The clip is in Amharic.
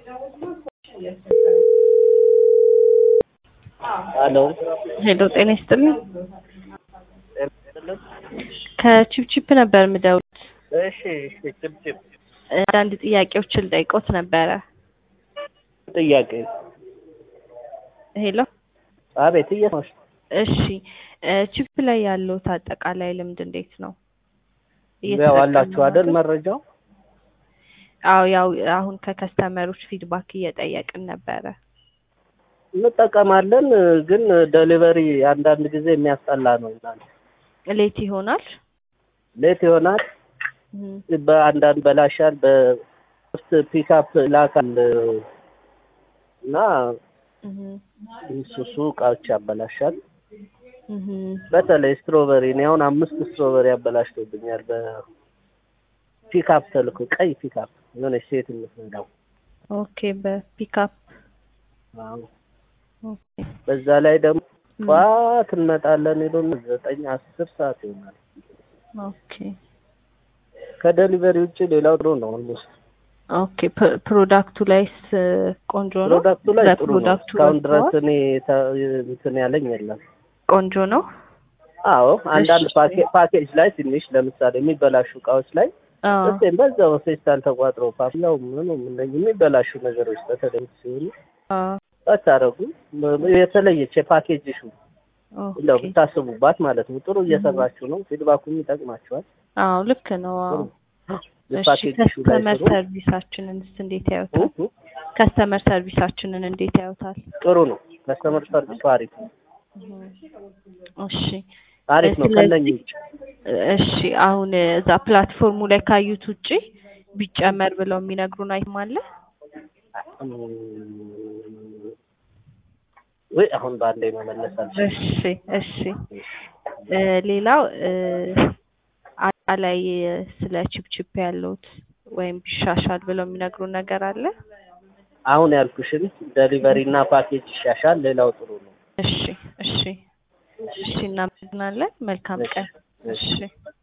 ሄሎ ሄሎ ጤና ይስጥልኝ። ከቺፕቺፕ ነበር የምደውሉት። እሺ እሺ ጭብጭብ አንዳንድ ጥያቄዎችን ልጠይቆት ነበረ። ጥያቄ ሄሎ አቤት እየሰማሽ እሺ ቺፕ ላይ ያለውት አጠቃላይ ልምድ እንዴት ነው? ያው አላችሁ አይደል መረጃው አዎ ያው አሁን ከከስተመሮች ፊድባክ እየጠየቅን ነበረ። እንጠቀማለን ግን ዴሊቨሪ አንዳንድ ጊዜ የሚያስጠላ ነው ይላል ሌት ይሆናል። ሌት ይሆናል እም፣ በአንዳንድ በላሻል በሶስት ፒክአፕ ላካል እና እም፣ እሱ እቃዎች ያበላሻል እም። በተለይ ስትሮበሪ እኔ አሁን አምስት ስትሮበሪ ያበላሽቶብኛል በፒክአፕ ተልኮ ቀይ ፒክአፕ የሆነች ሴት የምትነዳው ኦኬ በፒክአፕ አዎ ኦኬ በዛ ላይ ደግሞ እም፣ ጠዋት እንመጣለን ሄዶን ዘጠኝ አስር ሰዓት ይሆናል ኦኬ ከዴሊቨሪ ውጭ ሌላው ጥሩ ነው ኦልሞስት ኦኬ ፕ- ፕሮዳክቱ ላይስ ቆንጆ ነው? ፕሮዳክቱ ላይ ጥሩ ነው ለፕሮዳክቱ እስካሁን ድረስ ወጥተዋል? እኔ ተ- እንትን ያለኝ የለም ቆንጆ ነው። አዎ አንዳንድ እሺ። ፓኬ- ፓኬጅ ላይ ትንሽ ለምሳሌ የሚበላሹ እቃዎች ላይ አዎ እስቴም በዛው ፌስታል ተቋጥሮ ፓፍላው ምኑ እነዚህ የሚበላሹ ነገሮች በተለይ ሲሆኑ አዎ ባታረጉ የተለየች የፓኬጅ ሹ እንደው ኦኬ ብታስቡባት ማለት ነው። ጥሩ እየሰራችሁ ነው። ፊድባኩም ይጠቅማችኋል። አዎ ልክ ነው። አዎ እሺ የፓኬጅ ሹ ላይ ከስተመር ጥሩ ሰርቪሳችንንስ እንዴት ያዩታል? እ- እ- ከስተመር ሰርቪሳችንን እንዴት ያዩታል? ጥሩ ነው። ከስተመር ሰርቪሱ አሪፍ ነው። እሺ አሪፍ ነው። ስለዚህ- ከነኚህ ውጭ እሺ አሁን እዛ ፕላትፎርሙ ላይ ካዩት ውጪ ቢጨመር ብለው የሚነግሩን አይተም አለ? እም፣ ወይ አሁን በአንዴ መመለስ አልችልም። እሺ እሺ እ ሌላው እ አጠቃላይ ስለ ቺፕቺፕ ያለውት ወይም ቢሻሻል ብለው የሚነግሩን ነገር አለ? አሁን ያልኩሽን ዴሊቨሪ እና ፓኬጅ ይሻሻል። ሌላው ጥሩ ነው። እሺ እሺ እሺ እናመሰግናለን። መልካም ቀን። እሺ። እሺ